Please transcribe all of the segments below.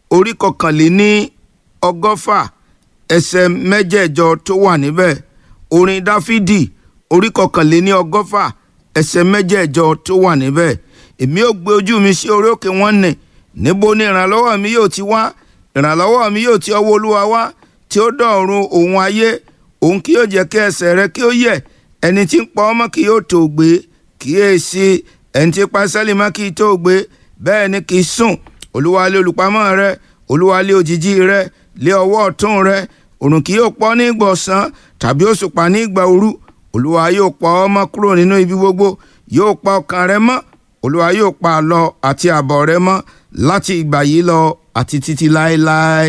orí kọkànléní ọgọ́fà ẹsẹ̀ mẹ́jẹ̀ẹ̀jọ tó wà níbẹ̀ orin dáfídì orí kọkànléní ọgọ́fà ẹsẹ̀ mẹ́jẹ̀ẹ̀jọ tó wà níbẹ̀ èmi ò gbé ojú mi sí orí òkè wọn nì níbo ni ìrànlọ́wọ́ mi yóò ti wá ìrànlọ́wọ́ mi yóò ti ọwọ́ olúwa wá tí ó dọ̀run òun ayé òun kì yóò jẹ́ kí ẹsẹ̀ rẹ kí ó yẹ̀ ẹni tí ń pa ọmọ kì yóò tó gbé kíyèsí ẹni tí pa sẹ́lì mọ́ kì í tó gbé bẹ́ẹ̀ ni kì í sùn olúwa lé olùpamọ́ rẹ olúwa lé òjìji rẹ lé ọwọ́ ọ̀tún rẹ òrùn kì yóò pọ́ ní ìgbà ọ̀sán tàbí òṣùpá ní ìgbà òru olúwa yóò pa ọ́ mọ́ kúrò nínú ibi gbogbo yóò pa ọkàn rẹ mọ́ olúwa yóò pa àlọ àti àbọ̀ rẹ mọ́ láti ìgbà yìí lọ àti títí láéláé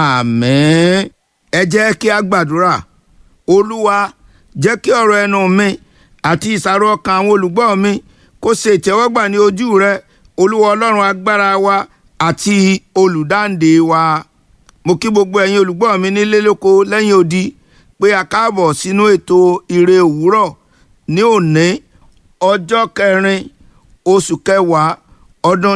àmín ẹ jẹ́ kí a gbàdúrà olúwa jẹ́ kí ọ̀rọ̀ ẹnu mi àti ìsàrò ọkàn àwọn olùgbọ́ mi kó ṣe ìtẹ́wọ́gbà ní ojú rẹ olúwa ọlọ́run agbára wa àti olùdáǹdè wa mo kí gbogbo ẹ̀yin olùgbọ́ mi nílé lóko lẹ́yìn odi pé a káàbọ̀ sínú ètò ire òwúrọ̀ ní òní ọjọ́ kẹrin oṣù kẹwàá ọdún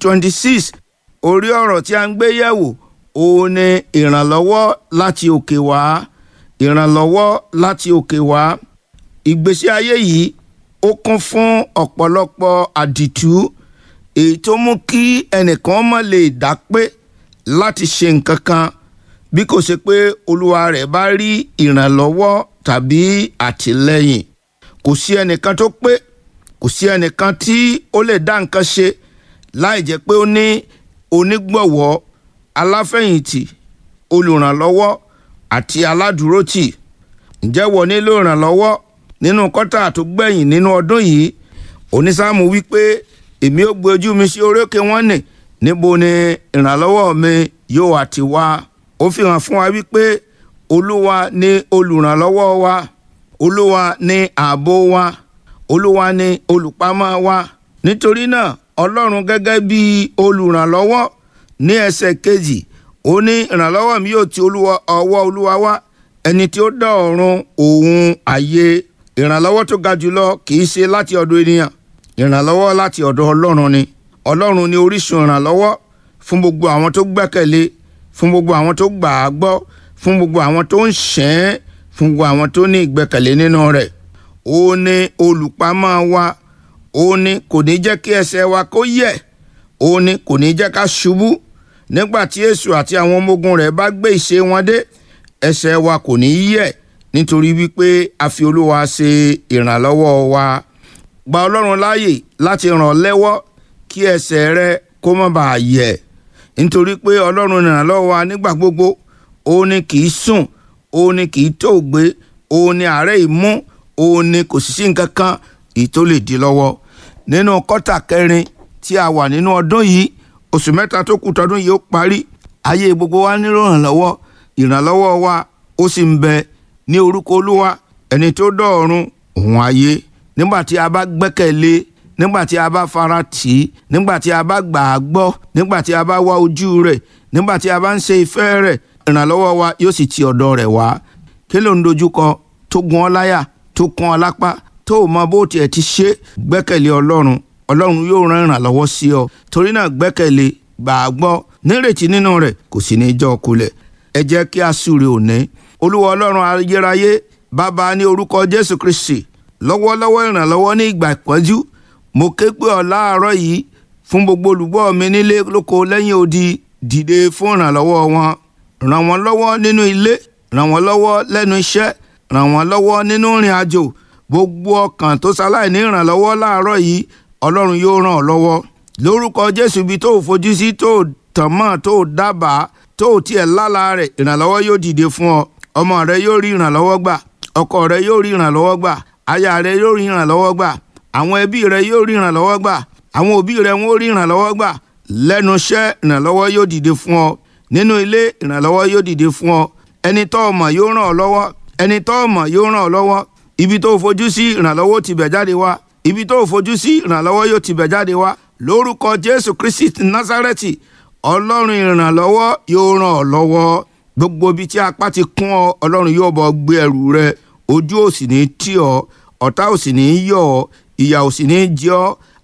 2026 orí ọ̀rọ̀ tí a ń gbé yẹ̀wò òun ni ìrànlọ́wọ́ láti òkè wá ìrànlọ́wọ́ láti òkè wá ìgbésí ayé yìí ó kún fún ọ̀pọ̀lọpọ̀ àdìtú èyí tó mú kí ẹnìkan má lè dá pé láti ṣe nǹkan kan bí kò ṣe pé olúwa rẹ̀ bá rí ìrànlọ́wọ́ tàbí àtìlẹ́yìn kò sí ẹnìkan tó pé kò sí ẹnìkan tí ó lè dá nǹkan ṣe láì jẹ́ pé ó ní onígbọ̀wọ́ aláfẹ̀yìntì olùrànlọ́wọ́ àti aládùúrótì ǹjẹ́ wọ́n nílò ìrànlọ́wọ́ nínú kọ́tà tó gbẹ̀yìn nínú ọdún yìí onísáàmù wípé èmi ò gbé ojú mi sí orókè wọn nì níbo ni ìrànlọ́wọ́ mi yóò àti wá ó fi hàn fún wa wípé olúwa ni olùrànlọ́wọ́ wa olúwa ni ààbò wa olúwa ni olùpamọ́ wa nítorí náà ọlọ́run gẹ́gẹ́ bí olùrànlọ́wọ́ ní ẹsẹ̀ kejì ó ní ìrànlọ́wọ́ mi yóò ti olúwa ọwọ́ olúwa wá ẹni tí ó dá ọ̀run òun ayé ìrànlọ́wọ́ tó ga jùlọ kì í ṣe láti ọ̀dọ̀ ènìyàn ìrànlọ́wọ́ láti ọ̀dọ̀ ọlọ́run ni ọlọ́run ni orísun ìrànlọ́wọ́ fún gbogbo àwọn tó gbẹ́kẹ̀lé fún gbogbo àwọn tó gbà á gbọ́ fún gbogbo àwọn tó ń ṣẹ́ fún gbogbo àwọn tó ní ìgbẹ́kẹ̀lé nínú rẹ̀ ó ní olùpamọ́ wa ó ní kò ní jẹ́ kí ẹsẹ̀ wa kó yẹ̀ ó ní kò ní jẹ́ ká ṣubú nígbà tí èṣù àti àwọn ọmọ ogun rẹ̀ bá gbé ìṣe wọn dé ẹsẹ̀ wa kò ní yẹ̀ nítorí wípé a fi olúwa ṣe ìrànlọ́wọ́ wa gba ọlọ́run láàyè láti ràn ọ́ lẹ́wọ́ kí ẹsẹ̀ rẹ kó má bàa yẹ̀ nítorí pé ọlọ́run ìrànlọ́wọ́ wa nígbà gbogbo ó ní kì í sùn ó ní kì í tó gbé ó ní àárẹ̀ ìmú ó ní kò sí sí nǹkan kan èyí tó lè di lọ́wọ́ nínú kọ́tà kẹrin tí a wà nínú ọdún yìí oṣù mẹ́ta tó kù tọdún yìí ó parí ayé gbogbo wa nílò ìrànlọ́wọ́ ìrànlọ́wọ́ wa ó sì ń bẹ ní orúkọ olúwa ẹni tó dọ̀ọ̀run òun ayé nígbà tí a bá gbẹ́kẹ̀lé nígbà tí a bá fara tì í nígbà tí a bá gbà á gbọ́ nígbà tí a bá wá ojú rẹ̀ nígbà tí a bá ń ṣe ìfẹ́ rẹ̀ ìrànlọ́wọ́ wa yóò sì ti ọ̀dọ̀ rẹ̀ wá kí ló ń dojúkọ tó gun ọ́ láyà tó kún ọ lápá tó o mọ bó tiẹ̀ ti ṣe gbẹ́kẹ̀lé ọlọ́run ọlọ́run yóò rán ìrànlọ́wọ́ sí ọ torí náà gbẹ́kẹ̀lé gbà á gbọ́ nírètí nínú rẹ̀ kò sì ní í jọ́ kulẹ̀ ẹ jẹ́ kí a súre òní olúwa ọlọ́run ayérayé bàbá ní orúkọ jésù kristi lọ́wọ́lọ́wọ́ ìrànlọ́wọ́ ní ìgbà ìpọ́njú mo ké pè ọ́ láàárọ̀ yìí fún gbogbo olùgbọ́ mi nílé lóko lẹ́yìn odi dìde fún ìrànlọ́wọ́ wọn ràn wọ́n lọ́wọ́ nínú ilé ràn wọ́n lọ́wọ́ lẹ́nu iṣẹ́ ràn wọ́n lọ́wọ́ nínú ìrìn àjò gbogbo ọkàn tó ṣaláì ní ìrànlọ́wọ́ láàárọ̀ yìí ọlọ́run yóò ràn ọ́ lọ́wọ́ lórúkọ jésù ibi tó o fojú sí tó o tàn mọ́ tó o dábàá tó o tiẹ̀ lálá rẹ̀ ìrànlọ́wọ́ yóò dìde fún ọ ọmọ rẹ yóò rí ìrànlọ́wọ́ gbà ọkọ rẹ yóò rí ìrànlọ́wọ́ gbà aya rẹ yóò rí ìrànlọ́wọ́ gbà àwọn ẹbí rẹ yóò rí ìrànlọ́wọ́ gbà àwọn òbí rẹ wọn ó rí ìrànlọ́wọ́ gbà lẹ́nu iṣẹ́ ìrànlọ́wọ́ yóò dìde fún ọ nínú ilé ìrànlọ́wọ́ yóò dìde fún ọ ẹni tó o mọ̀ yóò ràn ọ́ lọ́wọ́ ẹni tó o mọ̀ yóò ràn ọ́ lọ́wọ́ ibi tó o fojú sí ìrànlọ́wọ́ ti bẹ̀ jáde wá ibi tó o fojú sí ìrànlọ́wọ́ yóò ti bẹ̀ jáde wá lórúkọ jésù kristi násárẹ́tì ọlọ́run ìrànlọ́wọ́ yóò ràn ọ́ lọ́wọ́ gbogbo ibi tí apá ti kún ọ ọlọ́run yóò bọ́ gbé ẹrù rẹ ojú ò sì ní tì ọ́ ọ̀tá ò sì ní yọ̀ ọ́ ìyà ò sì ní jẹ ọ́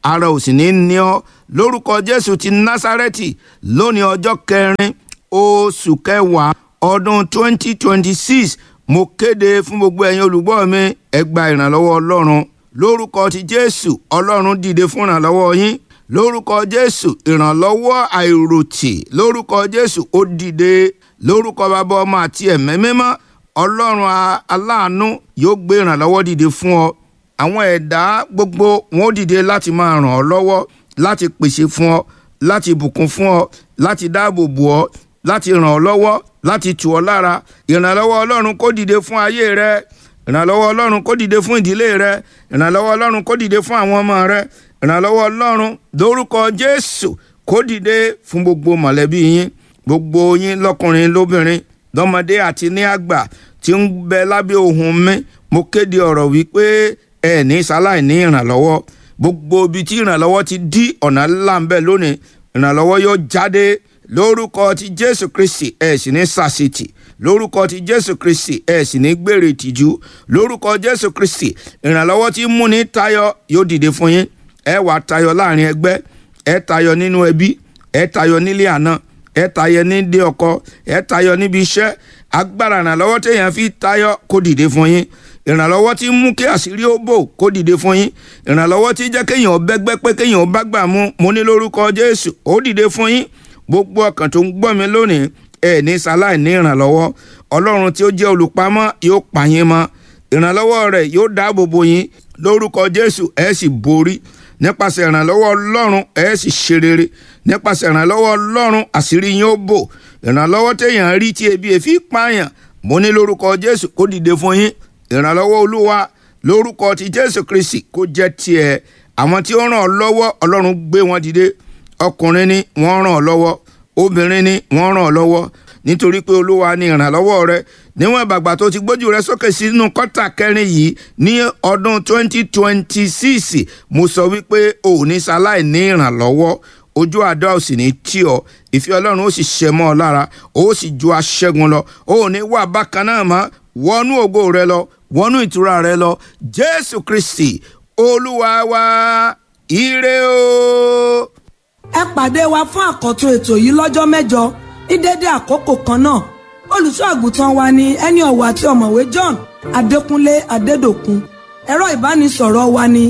ara ò sì ní ní ọ lórúkọ jésù ti násárẹ́tì lónìí ọjọ́ kẹrin oṣù kẹwàá ọdún 2026 mo kéde fún gbogbo ẹ̀yin olùgbọ́ mi ẹ gba ìrànlọ́wọ́ ọlọ́run lórúkọ ti jésù ọlọ́run dìde fún ìrànlọ́wọ́ yín lórúkọ jésù ìrànlọ́wọ́ àìròtì lórúkọ jésù ó dìde lórúkọ bàbá ọmọ àti ẹ̀mẹ́ mímọ́ ọlọ́run aláàánú yóò gbé ìrànlọ́wọ́ dìde fún ọ àwọn ẹ̀dá gbogbo wọn ó dìde láti máa ràn ọ́ lọ́wọ́ láti pèsè fún ọ láti bùkún fún ọ láti dáàbò bò ọ láti ràn ọ́ lọ́wọ́ láti tù ọ́ lára ìrànlọ́wọ́ ọlọ́run kó dìde fún ayé rẹ ìrànlọ́wọ́ ọlọ́run kó dìde fún ìdílé rẹ ìrànlọ́wọ́ ọlọ́run kó dìde fún àwọn ọmọ rẹ ìrànlọ́wọ́ ọlọ́run lórúkọ jésù kó dìde fún gbogbo mọ̀lẹ́bí yín gbogbo yín lọ́kùnrin lóbìnrin lọ́mọdé àti ní àgbà tí ń bẹ lábẹ́ ohùn mi mo kéde ọ̀rọ̀ wípé ẹ ní sáláì ní ìrànlọ́wọ́ gbogbo ibi tí ìrànlọ́wọ́ ti dí ọ̀nà ńlá ń bẹ lónìí ìrànlọ́wọ́ yóò jáde lórúkọ ti jésù kristi ẹ sì ní sàṣetì lórúkọ ti jésù kristi ẹ sì ní gbèrè ìtìjú lórúkọ jésù kristi ìrànlọ́wọ́ tí múni tayọ yóò dìde fún yín ẹ wà tayọ láàrin ẹgbẹ́ ẹ tayọ nínú ẹbí ẹ tayọ nílé àná ẹ tayọ nídìí ọkọ ẹ tayọ níbi iṣẹ́ agbára ìrànlọ́wọ́ téèyàn fi tayọ kó dìde fún yín ìrànlọ́wọ́ tí mú kí àṣírí ó bò kó dìde fún yín ìrànlọ́wọ́ tí jẹ́ kéèyàn bẹ́gbẹ́ pé kéèyàn bá gbà mú mo ní lórúkọ jésù ó dìde fún yín gbogbo ọkàn tó ń gbọ́ mi lónìí ẹ ní sáláì ní ìrànlọ́wọ́ ọlọ́run tí ó jẹ́ olùpamọ́ yóò pa yín mọ́ ìrànlọ́wọ́ rẹ̀ yóò dáàbò bò yín lórúkọ jésù ẹ sì borí nípasẹ̀ ìrànlọ́wọ́ ọlọ́run ẹ sì ṣe rere nípasẹ̀ ìrànlọ́wọ́ ọlọ́run àṣírí yín ó bò ìrànlọ́wọ́ téèyàn rí tí ebi èfi pààyàn mo ní lórúkọ jésù kó dìde fún yín ìrànlọ́wọ́ olúwa lórúkọ ti jésù kristi kó jẹ́ tiẹ̀ àwọn tí ó ràn ọ́ lọ́wọ́ ọlọ́run gbé wọn dìde ọkùnrin ni wọ́n ràn ọ́ lọ́wọ́ obìnrin ni wọ́n ràn ọ́ lọ́wọ́ nítorí pé olúwa ni ìrànlọ́wọ́ rẹ níwọ̀n ìbàgbà tó ti gbójú rẹ sókè sínú kọ́tà kẹrin yìí ní ọdún 2026 mo sọ wípé o ò ní sáláì ní ìrànlọ́wọ́ ojú àdá ò sì ní tí ọ ìfẹ́ ọlọ́run ó sì ṣẹ mọ́ ọ lára ó sì ju aṣẹ́gun lọ ó ò ní wà bákan náà mọ́ wọnú ògo rẹ lọ wọnú ìtura rẹ lọ jésù kristi olúwa wa ire o. ẹ pàdé wa fún àkọ́tún ètò yìí lọ́jọ́ mẹ́jọ ní dédé àkókò kan náà olùṣọ́ àgùntàn wa ni ẹni ọ̀wọ̀ àti ọ̀mọ̀wé John Adékúnlé Adédòkun ẹ̀rọ ìbánisọ̀rọ̀ wa ni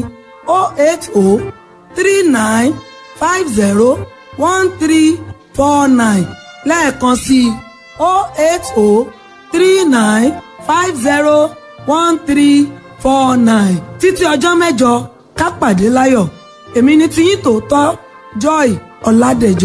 08039501349 lẹ́ẹ̀kan sí i 08039501349 títí ọjọ́ mẹ́jọ ká pàdé láyọ̀ èmi ni tiyín tòótọ́ Joy Ọládẹ̀jọ.